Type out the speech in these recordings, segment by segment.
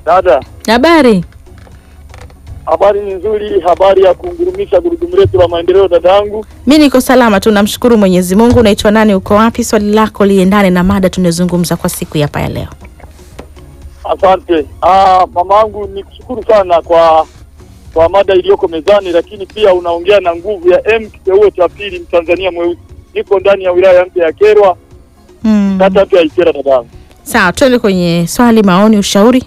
Dada, Habari? habari ni nzuri, habari ya kungurumisha gurudumu letu la maendeleo dadangu. Mi niko salama tu, namshukuru Mwenyezi Mungu. Unaitwa nani? Uko wapi? Swali lako liendane na mada tunazungumza kwa siku ya hapa ya leo. Asante. Ah, mamangu ni kushukuru sana kwa kwa mada iliyoko mezani, lakini pia unaongea na nguvu ya M kiteuo cha pili Mtanzania mweusi. Niko ndani ya wilaya mpya ya Kerwa, Mm. kata mpya ya Ikera dadangu. Sawa, twende kwenye swali, maoni, ushauri.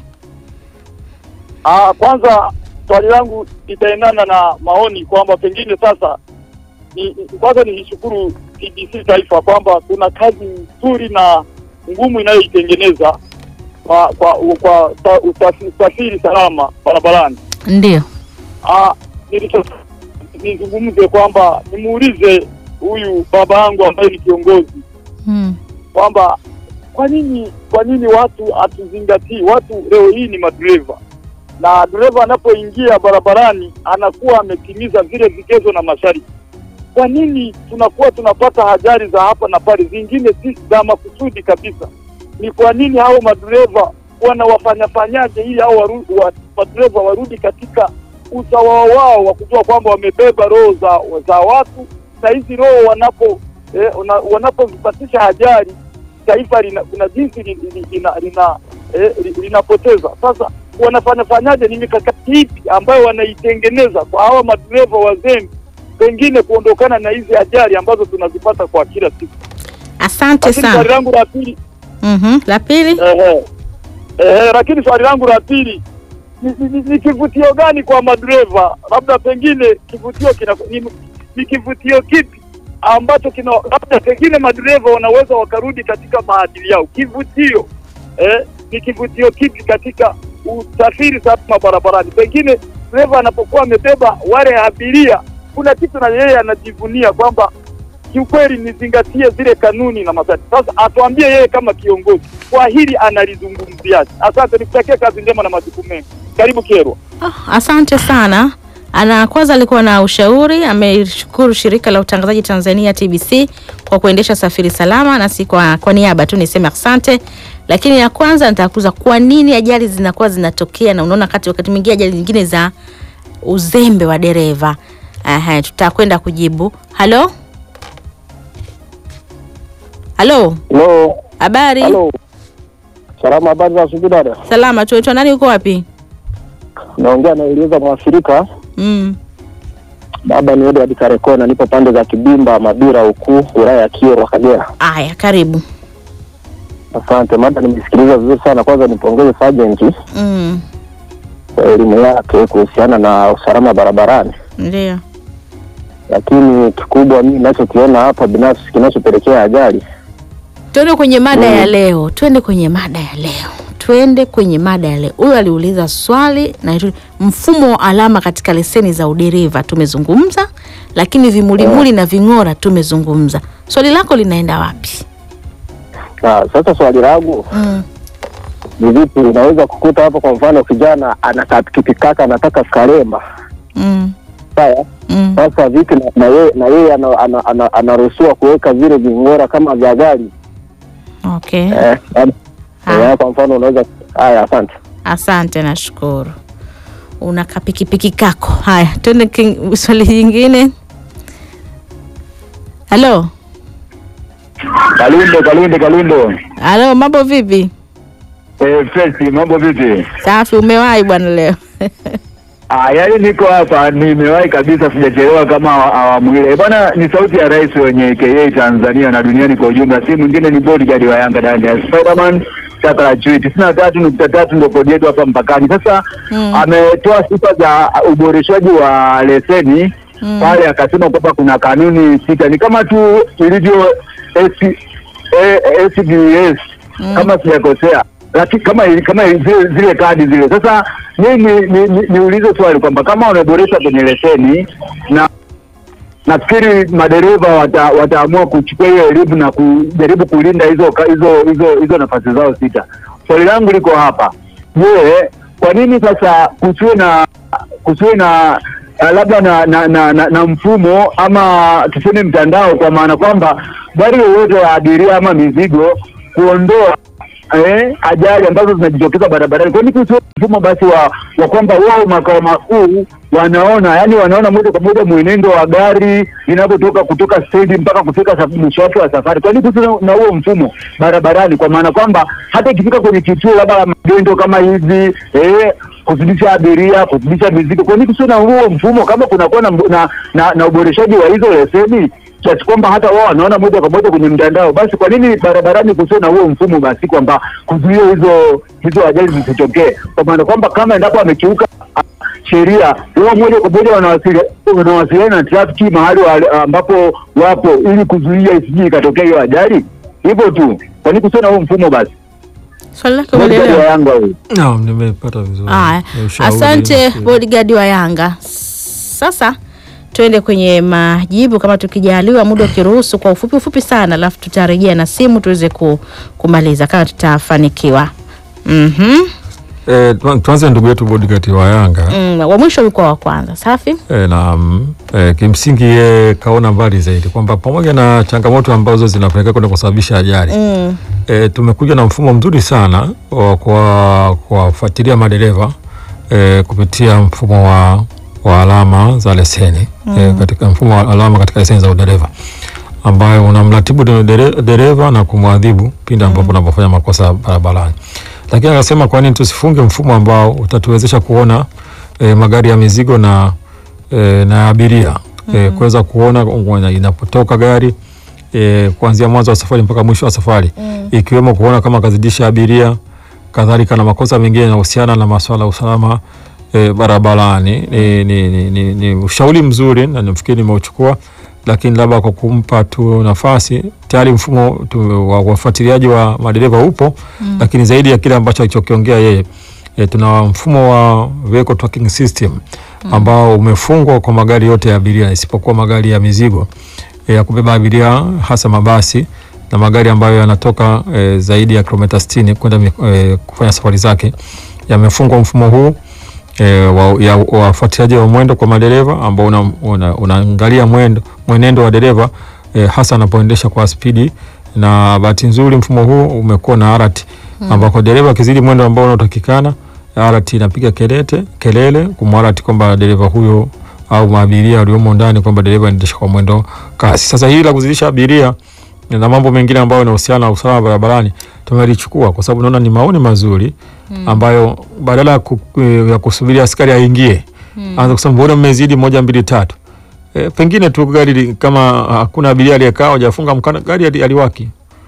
Ah, kwanza swali langu litaendana na maoni kwamba pengine sasa ni, ni- kwanza nishukuru TBC Taifa kwamba kuna kazi nzuri na ngumu inayoitengeneza kwa kwa kwa usa- usafi- usafiri salama barabarani. Ndio. Ah, nilicho nizungumze kwamba nimuulize huyu baba yangu ambaye ni kiongozi Mm. kwamba kwa nini kwa nini watu hatuzingatii watu leo hii ni madereva na dereva anapoingia barabarani anakuwa ametimiza vile vigezo na masharti kwa nini tunakuwa tunapata ajali za hapa na pale zingine si za makusudi kabisa ni kwa nini hao madereva wanawafanyafanyaje ili hao waru- wa- madereva warudi katika usawa wao wa kujua kwamba wamebeba roho za, za watu na hizi roho wanapo eh, una- wanapozipatisha ajali taifa lina, kuna jinsi li- li- lina, lina, eh, li- linapoteza. Sasa wanafanya fanyaje? Ni mikakati ipi ambayo wanaitengeneza kwa hawa madereva wazembe, pengine kuondokana na hizi ajali ambazo tunazipata kwa kila siku? Asante Lakini swali sana. langu la pili Mhm. La pili? ehe, ehe, lakini swali langu la pili ni, ni, ni, ni kivutio gani kwa madereva? Labda pengine kivutio kina, ni, ni kivutio kipi ambacho kina labda pengine madereva wanaweza wakarudi katika maadili yao. Kivutio eh, ni kivutio kipi katika usafiri salama barabarani? Pengine dereva anapokuwa amebeba wale abiria, kuna kitu na yeye anajivunia kwamba kiukweli nizingatie zile kanuni na masharti. Sasa atuambie yeye kama kiongozi kwa hili analizungumziaje? Asante, nikutakia kazi njema na majukumu mengi. Karibu Kerwa. Ah, asante sana. Ana kwanza alikuwa na ushauri, ameshukuru shirika la utangazaji Tanzania TBC kwa kuendesha safiri salama, na si kwa, kwa niaba tu niseme asante. Lakini ya kwanza nitakuza kwa nini ajali zinakuwa zinatokea, na unaona kati wakati mwingine ajali nyingine za uzembe wa dereva. Aha, tutakwenda kujibu. Halo, halo, Halo, habari? halo. Salama, habari za asubuhi dada. Salama, tunaitwa nani? Uko wapi? Naongea na Elieza Mwafrika. Mm. Baba ni Edward Karekona, nipo pande za Kibimba, Mabira huku wilaya ya Kyerwa, Kagera. Aya, karibu. Asante, mada nimesikiliza vizuri sana. Kwanza nipongeze Sergeant Mm. kwa elimu yake kuhusiana na usalama barabarani, Ndio. lakini kikubwa mimi ninachokiona hapa binafsi kinachopelekea ajali Tuende kwenye mada Mm. ya leo, twende kwenye mada ya leo, twende kwenye mada ya leo. Huyu aliuliza swali na itu- mfumo wa alama katika leseni za udereva tumezungumza, lakini vimulimuli na ving'ora tumezungumza. Swali lako linaenda wapi? na sasa swali langu Mm. ni vipi, unaweza kukuta hapo, kwa mfano kijana anakaa pikipiki kake anataka Karema, Mm. sawa Mm. Sasa vipi na- na yeye na yeye ana- ana- ana- anaruhusiwa kuweka vile ving'ora kama vya gari Okay. eh, labda- Haya. eh, kwa mfano unaweza haya. Asante. Asante, nashukuru. Una kapikipiki kako. Haya, twende king- swali jingine. Halo, Kalundo, Kalundo, Kalundo. halo, mambo vipi? Eh, Fesi, mambo vipi? Safi, umewahi bwana leo? Ah, yaani niko hapa nimewahi kabisa sijachelewa kama awa- awamu ile. Bwana ni sauti ya rais wenye AKA Tanzania na duniani kwa ujumla. Si mwingine ni bodyguard wa Yanga ndani ya Spiderman chaka la chui tisini na tatu nukta tatu ndo kodi yetu hapa mpakani. Sasa Mm. ametoa sifa za uboreshaji wa leseni Mm. pale, akasema kwamba kuna kanuni sita, ni kama tu ilivyo S- eh, SBS Mm. kama sijakosea lakini kama kama zile, zile kadi zile. Sasa mimi ni, ni, ni, niulize swali kwamba kama wameboresha kwenye leseni na nafikiri madereva wata, wataamua kuchukua hiyo elimu na kujaribu kulinda hizo ka- hizo hizo hizo nafasi zao sita. Swali langu liko hapa, je, kwa nini sasa kusiwe na kusiwe na uh, labda na na, na, na na mfumo ama tuseme mtandao, kwa maana kwamba gari yoyote ya abiria ama mizigo kuondoa eh, ajali ambazo zinajitokeza barabarani. Kwa nini kusiwe mfumo basi wa, wa kwamba wao makao makuu wanaona yani wanaona moja kwa moja mwenendo wa gari linavyotoka kutoka stendi mpaka kufika saf- mwisho wake wa safari. Kwa nini kusiwe na huo mfumo barabarani, kwa maana kwamba hata ikifika kwenye kituo labda la magendo kama hivi eh, kuzidisha abiria, kuzidisha mizigo, kwa nini kusiwe na huo mfumo kama kunakuwa na, na, na, na uboreshaji wa hizo leseni kiasi kwamba hata wao wanaona moja kwa moja kwenye mtandao. Basi kwa nini barabarani kusiwe na huo mfumo basi kwamba kuzuia hizo hizo ajali zisitokee, kwa maana kwamba kama endapo amekiuka ah, sheria wao moja kwa moja wanawasili- wanawasiliana na trafiki mahali wa- ambapo wapo ili kuzuia isije ikatokea hiyo ajali. Hivyo tu, kwa nini kusiwe na huo mfumo basi? Swali lake Moja umeelewa? ya Yanga huyu. Naam, nimepata vizuri. Haya, Ni ushauri, asante nafikiri. bodyguard wa Yanga. Sasa tuende kwenye majibu kama tukijaliwa, muda ukiruhusu, kwa ufupi ufupi sana, alafu tutarejea na simu tuweze ku, kumaliza kama tutafanikiwa. Mhm. Eh, tuan- tuanze ndugu yetu bodyguard wa Yanga. Mm, wa mwisho ulikuwa wa kwanza. Safi. E, na mm, e, kimsingi ye kaona mbali zaidi kwamba pamoja na changamoto ambazo zinapelekea kwenda kusababisha ajali Mm. e, tumekuja na mfumo mzuri sana wa kwa kuwafuatilia madereva e, kupitia mfumo wa, wa alama za leseni e, katika mfumo wa alama katika leseni za udereva ambayo unamratibu dere- dereva na kumwadhibu pindi ambapo unapofanya makosa barabarani. Lakini akasema kwa nini tusifunge mfumo ambao utatuwezesha kuona e, magari ya mizigo na e, na abiria e, kuweza kuona ngwana inapotoka gari e, kuanzia mwanzo wa safari mpaka mwisho wa safari ikiwemo kuona kama kazidisha abiria, kadhalika na makosa mengine yanahusiana na masuala ya usalama e, barabarani. Ni, ni, ni, ni, ni ushauri mzuri na nafikiri nimeuchukua, lakini labda kwa kumpa tu nafasi, tayari mfumo tu, wa wafuatiliaji wa madereva upo lakini zaidi ya kile ambacho alichokiongea yeye e, tuna mfumo wa vehicle tracking system ambao umefungwa kwa magari yote ya abiria isipokuwa magari ya mizigo e, ya kubeba abiria hasa mabasi na magari ambayo yanatoka e, zaidi ya kilomita 60 kwenda mi- e, kufanya safari zake yamefungwa mfumo huu e, wa, ya wafuatiliaji wa mwendo kwa madereva ambao unaangalia una, unaangalia mwendo mwenendo wa dereva e, hasa anapoendesha kwa spidi, na bahati nzuri mfumo huu umekuwa na alert ambako dereva akizidi mwendo ambao unaotakikana alert inapiga kelete kelele kumwalert kwamba dereva huyo au maabiria waliomo ndani kwamba dereva anaendesha kwa mwendo kasi. Sasa hili la kuzidisha abiria na mambo mengine ambayo yanahusiana na usalama barabarani tumelichukua kwa sababu naona ni maoni mazuri ambayo badala ya ku- eh, ya kusubiri askari aingie anza kusema mbona mmezidi moja mbili tatu. E, pengine tu gari li- kama hakuna abiria aliyekaa hajafunga mkanda gari ali- aliwaki.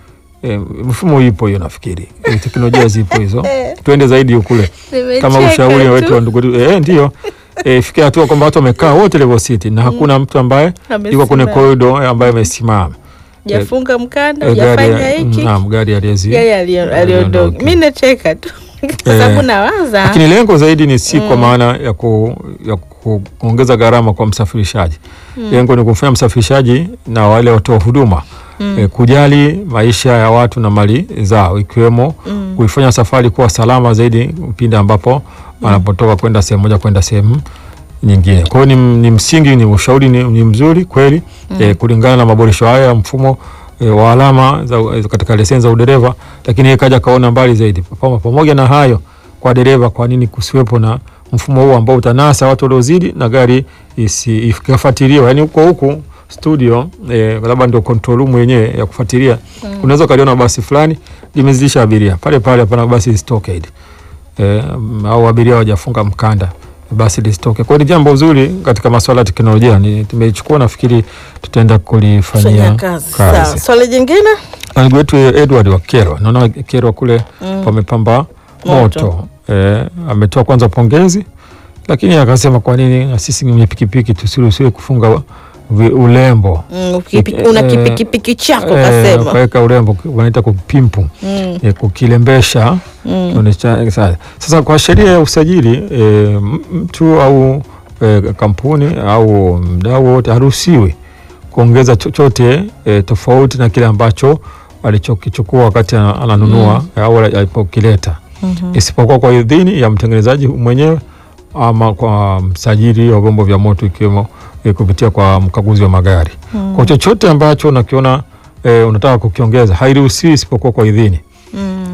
E, mfumo ipo hiyo nafikiri. E, teknolojia zipo hizo. Twende zaidi kule kama ushauri wetu wa ndugu eh, ndio eh, fikia hatua kwamba watu wamekaa wote level city na hakuna mtu ambaye yuko kwenye Amesimama. corridor eh, ambaye amesimama Jafunga mkanda, Eh, gari hujafanya ya- hiki. naam, gari aliezi Yeye alio- aliondoka. aliondoka. Mimi nacheka tu. Kwa sababu nawaza. lakini lengo zaidi ni si kwa maana ya, ku, ya ku- kuongeza gharama kwa msafirishaji. Lengo ni kumfanya msafirishaji na wale watoa huduma eh, kujali maisha ya watu na mali zao, ikiwemo kuifanya safari kuwa salama zaidi pindi ambapo wanapotoka kwenda sehemu moja kwenda sehemu nyingine. Kwa hiyo ni, ni msingi, ni ushauri ni, ni mzuri kweli eh, kulingana na maboresho haya ya mfumo eh, wa alama za, katika leseni za udereva, lakini yeye kaja kaona mbali zaidi. Pamo- Pamoja na hayo, kwa dereva, kwa nini kusiwepo na mfumo huu ambao utanasa watu waliozidi na gari isi- ikafuatiliwa, yani huko huku studio eh, labda ndio control room yenyewe ya kufuatilia, unaweza ukaliona basi fulani limezidisha abiria pale pale, hapana basi lisitoke hili eh, au abiria hawajafunga mkanda basi lisitoke. Kwa hiyo ni jambo zuri katika masuala ya teknolojia, ni tumeichukua, nafikiri tutaenda kulifanyia Fanya kazi. Sawa. kazi. Swali jingine? Na Ndugu wetu Edward wa Kerwa, naona Kerwa kule pamepamba Moto. moto, Eh, ametoa kwanza pongezi, lakini akasema kwa nini na sisi wenye pikipiki tusiruhusiwe kufunga vi- ulembo Mm, ukipi- Eh, una eh, kipikipiki chako Eh, kasema. ukaweka urembo wanaita kupimpu Mm. eh, kukilembesha Kuonesha- sa- sasa kwa sheria ya usajili eh, m- mtu au eh, kampuni au mdau wote haruhusiwi kuongeza chochote eh, tofauti na kile ambacho alichokichukua wakati ana- ananunua au alipokileta isipokuwa kwa idhini ya mtengenezaji mwenyewe ama kwa msajili wa vyombo vya moto ikiwemo eh, kupitia kwa mkaguzi wa magari. Kwa chochote ambacho unakiona eh, unataka kukiongeza hairuhusiwi isipokuwa kwa idhini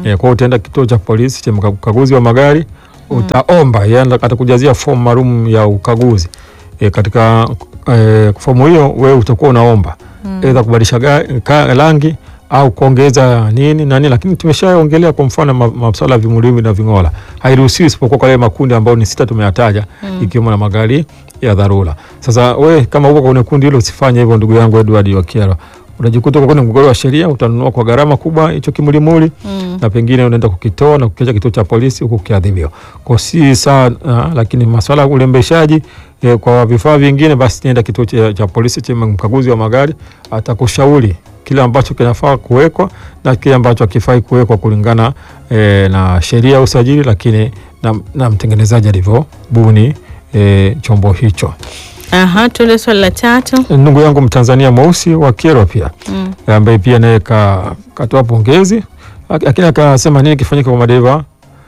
Eh, kwa hiyo utaenda kituo cha polisi cha mka- ukaguzi wa magari utaomba, yani atakujazia fomu maalum ya ukaguzi e, katika e, fomu hiyo wewe utakuwa unaomba aidha kubadilisha ga- ka- rangi au kuongeza nini na nini, lakini tumeshaongelea kwa mfano ma- masuala ya vimulimu na ving'ola hairuhusiwi isipokuwa kwa yale makundi ambayo ni sita tumeyataja, ikiwemo na magari ya dharura. Sasa we kama uko kwenye kundi hilo usifanye hivyo, ndugu yangu Edward Wakiero, unajikuta uko kwenye mgogoro wa sheria, utanunua kwa gharama kubwa hicho kimulimuli na pengine unaenda kukitoa na kukiacha kituo cha polisi huku ukiadhibiwa. Kwa si sawa, ah, lakini masuala ya urembeshaji eh, kwa vifaa vingine, basi nenda kituo cha, cha polisi cha mkaguzi wa magari atakushauri kile ambacho kinafaa kuwekwa na kile ambacho hakifai kuwekwa kulingana eh, na sheria ya usajili, lakini na, na mtengenezaji alivyobuni eh, chombo hicho. Aha, tuende swali la tatu. Ndugu yangu Mtanzania mweusi wa Kyerwa pia Mm. ambaye pia naye ka- katoa pongezi, lak- lakini akasema nini kifanyika kwa madereva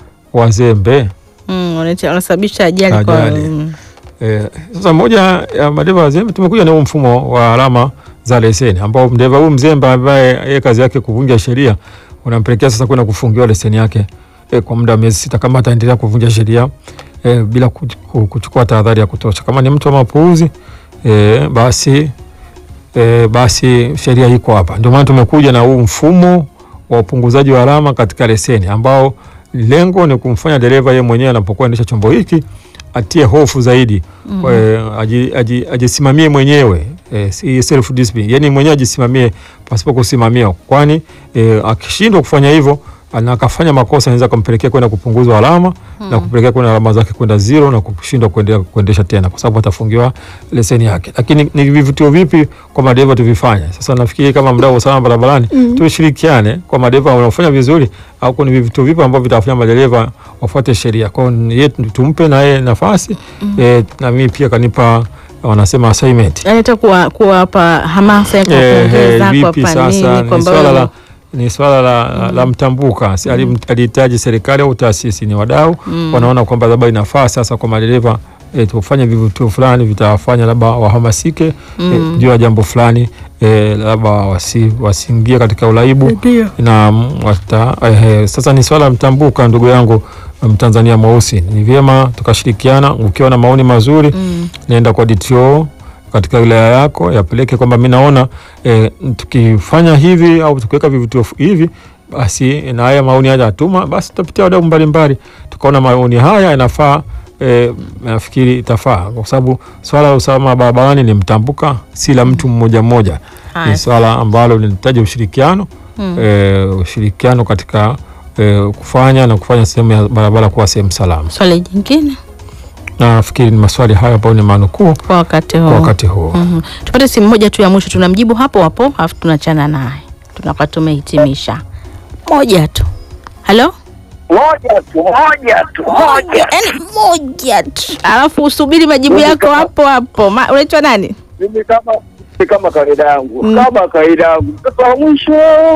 wazembe. Mm, wanate- wanasababisha ajali kwa Ajali. mm. Eh, sasa moja ya madereva wazembe tumekuja na huu mfumo wa alama za leseni ambao mdereva huyu mzembe ambaye yeye kazi yake kuvunja sheria unampelekea sasa kwenda kufungiwa leseni yake eh, kwa muda wa miezi sita kama ataendelea kuvunja sheria eh, bila kuch- ku- kuchukua tahadhari ya kutosha. Kama ni mtu wa mapuuzi eh, basi eh, basi sheria iko hapa. Ndio maana tumekuja na huu mfumo wa upunguzaji wa alama katika leseni ambao lengo ni kumfanya dereva yeye mwenyewe anapokuwa endesha chombo hiki atie hofu zaidi mm aji, aji, ajisimamie mwenyewe eh, si self discipline, yani mwenyewe ajisimamie pasipo kusimamiwa, kwani eh, akishindwa kufanya hivyo na akafanya makosa anaweza kumpelekea kwenda kupunguzwa alama na kupelekea kwenda alama zake kwenda zero na kushindwa kuendelea kuendesha tena, kwa sababu atafungiwa leseni yake. Lakini ni vivutio vipi kwa madereva tuvifanye? Sasa nafikiri kama mdau wa usalama barabarani tushirikiane kwa madereva wanaofanya vizuri, au ni vivutio vipi ambavyo vitawafanya madereva wafuate sheria. Kwa hiyo yeye tumpe na yeye nafasi eh, na mimi pia kanipa wanasema assignment Yaani hata kuwa- kuwapa hamasa ya Eh, eh, kuwapongeza vipi kuwapa sasa nini ni kwamba swala wewe- la ni swala la, la mtambuka Si alim- alihitaji serikali au taasisi ni wadau wanaona kwamba labda inafaa sasa kwa madereva e, tufanye vivutio fulani vitawafanya labda wahamasike eh, juu ya jambo fulani e, labda wasi, wasiingie katika uraibu Ndio. na mm, wata, eh, sasa ni swala la mtambuka ndugu yangu Mtanzania mweusi, ni vyema tukashirikiana. Ukiwa na maoni mazuri nenda kwa DTO katika wilaya yako yapeleke kwamba mi naona eh, tukifanya hivi au tukiweka vivutio f- hivi basi na haya maoni haya atuma, basi tutapitia wadau mbalimbali, tukaona maoni haya yanafaa. E, nafikiri itafaa kwa sababu swala la usalama barabarani ni mtambuka, si la mtu mmoja mmoja. Haya. Ni swala ambalo linahitaji ushirikiano e, ushirikiano katika e, kufanya na kufanya sehemu ya barabara kuwa sehemu salama. Swali jingine Na nafikiri ni maswali hayo ambayo ni manukuu kwa wakati huu. kwa wakati huu. Mhm. Tupate simu moja tu ya mwisho, tunamjibu hapo hapo, alafu tunachana naye, tunakuwa tumehitimisha. Moja tu. Halo? Moja tu, moja tu, moja. Yaani moja tu, alafu usubiri majibu yako hapo hapo. Ma- Unaitwa nani? Mimi kama mimi kama kawaida yangu, Mm. kama kawaida yangu, mtoto wa mwisho.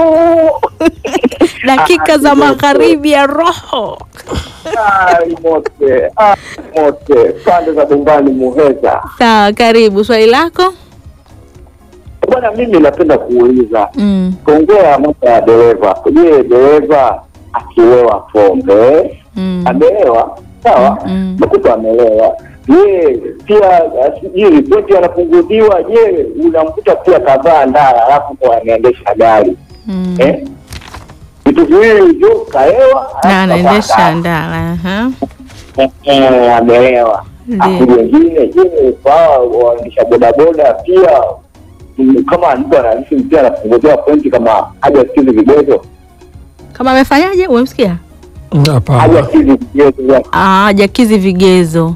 Dakika Ah, za kidogo. magharibi ya roho. Ai, mote, ai, mote, pande za Bombani Muheza. Sawa, karibu. Swali lako? Bwana, mimi napenda kuuliza Mm. kuongea mambo ya dereva. Je, dereva akilewa pombe Mm. amelewa sawa, Mm. nakuta amelewa. Je, pia ah, sijui ripoti anapunguziwa. Je, unamkuta pia kadhaa ndara alafu kwa anaendesha gari Mm. eh? vitu viwili hivyo, kalewa Na alafu anaendesha kavaa ndala. aha. ndara. Eh, amelewa. Ndiyo. Afu wengine, je, kwa waendesha bodaboda pia mm, kama mtu anahisi pia anapunguziwa pointi kama hajasikizi vigezo Kama amefanyaje? Umemsikia? Hapana. hajasikizi vigezo Ah, hajakizi vigezo.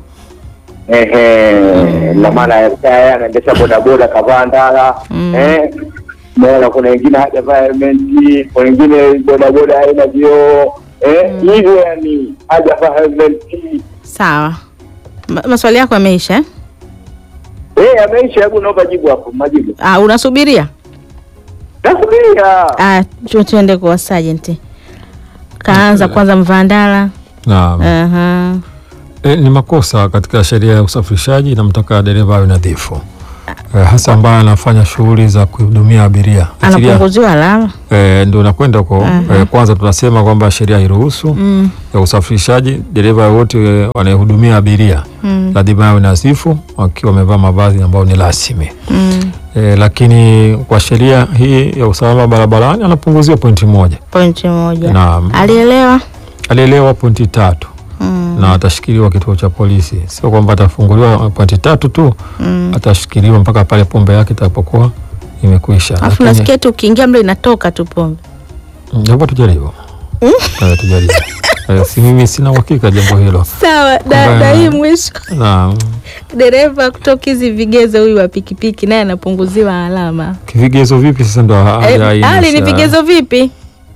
Ehe, na maana yeye anaendesha bodaboda kavaa ndala Mm. eh, naona kuna wengine hajavaa helmeti, kuna wengine bodaboda haina vioo eh, hivyo yani hajavaa helmeti Sawa. Ma- maswali yako yameisha eh? eh, ameisha. Hebu naomba jibu hapo, majibu Ah, unasubiria? nasubiria. Ah, tu- tuende kwa sergeant. Kaanza kwanza Mvandala. Naam. Aha. E, ni makosa katika sheria ya usafirishaji inamtaka dereva awe nadhifu eh, hasa ambaye anafanya shughuli za kuhudumia abiria Achilia- anapunguziwa alama eh, ndio nakwenda huko eh, kwanza tunasema kwamba sheria hairuhusu mm. ya usafirishaji dereva wote eh, wanayehudumia abiria Mm. lazima awe nadhifu wakiwa wamevaa mavazi ambayo ni rasmi Mm. eh, lakini kwa sheria hii ya usalama barabarani anapunguziwa pointi moja pointi moja na alielewa alielewa pointi tatu mm. na atashikiliwa kituo cha polisi. Sio kwamba atafunguliwa pointi tatu tu, Mm. atashikiliwa mpaka pale pombe yake itakapokuwa imekwisha. alafu Lakini- nasikia tu ukiingia mle inatoka tu pombe Mm, Japo tujaribu Eh, tujaribu Eh, si mimi sina uhakika jambo hilo sawa Kwamba- na hii mwisho na dereva kutoka hizi vigezo huyu wa pikipiki naye anapunguziwa alama kivigezo vipi sasa ndo Eh, hajaainisha. hali ni vigezo vipi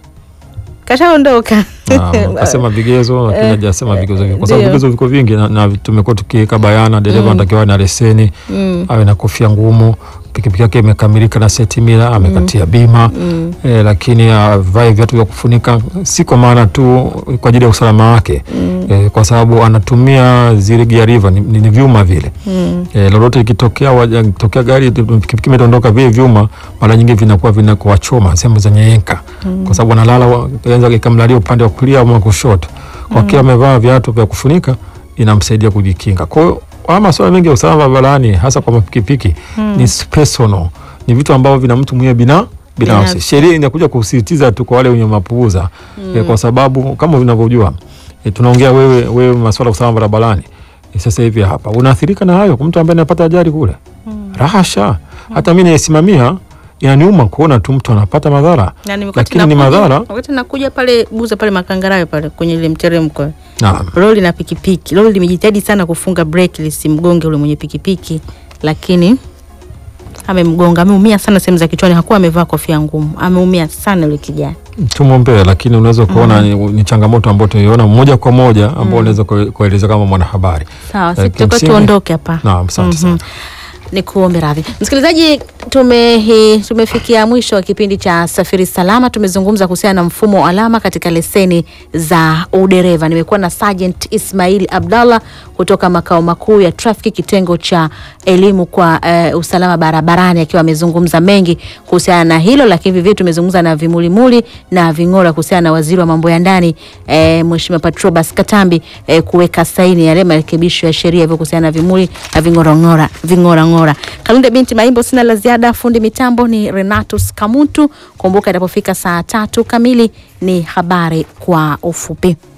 kashaondoka Naam, kasema vigezo lakini Eh, hajasema vigezo vipi, kwa ndio. sababu vigezo viko vingi na, na tumekuwa tukiweka bayana, dereva anatakiwa awe na leseni Mm. awe na kofia ngumu, pikipiki yake imekamilika na seti mila, amekatia bima Mm. eh, lakini avae viatu vya kufunika, si kwa maana tu kwa ajili ya usalama wake eh, kwa sababu anatumia zile gear river ni, ni, ni vyuma vile Mm. eh, lolote ikitokea waja- ikitokea gari pikipiki imetondoka, vile vyuma mara nyingi vinakuwa vinakuwachoma sehemu zenye yenka kwa sababu analala wa- inaweza ikamlalia upande wa kulia au wa kushoto. Kwa kila amevaa viatu vya kufunika inamsaidia kujikinga. Kwa hiyo haya masuala mengi ya usalama barabarani hasa kwa mapikipiki ni personal, ni vitu ambavyo vina mtu mwenyewe bina binafsi. Binafsi. Sheria inakuja kusisitiza tu kwa wale wenye mapuuza eh, kwa sababu kama unavyojua eh, tunaongea wewe wewe masuala ya usalama barabarani eh, sasa hivi hapa unaathirika na hayo kwa mtu ambaye anapata ajali kule rahasha. Hata mimi naisimamia inaniuma kuona tu mtu anapata madhara, Na ni wakati lakini ni nakuja- madhara wakati nakuja pale buza pale makangarawe pale kwenye ile mteremko naam. lori na pikipiki lori limejitahidi sana kufunga breki lisimgonge ule mwenye pikipiki lakini amemgonga ameumia sana sehemu za kichwani hakuwa amevaa kofia ngumu ameumia sana yule kijana tumwombee, lakini unaweza kuona ni, ni changamoto ambayo tunaiona moja kwa moja ambao unaweza kue- kueleza kama mwanahabari. sawa si Eh, tutakuwa kimsingi- tuondoke hapa Naam, asante sana. ni kuombe radhi msikilizaji tume, hi- tumefikia mwisho wa kipindi cha safiri salama tumezungumza kuhusiana na mfumo wa alama katika leseni za udereva nimekuwa na Sergeant Ismail Abdallah kutoka makao makuu ya trafiki kitengo cha elimu kwa eh, usalama barabarani akiwa amezungumza mengi kuhusiana na hilo lakini vivyo tumezungumza na vimulimuli na ving'ora kuhusiana na waziri wa mambo ya ndani eh, Mheshimiwa Patrobas Katambi eh, kuweka saini yale marekebisho ya sheria hivyo kuhusiana na vimuli na ving'orang'ora ving'orang'ora. Kalunde binti Maimbo, sina la ziada. Fundi mitambo ni Renatus Kamuntu. Kumbuka itapofika saa tatu kamili ni habari kwa ufupi.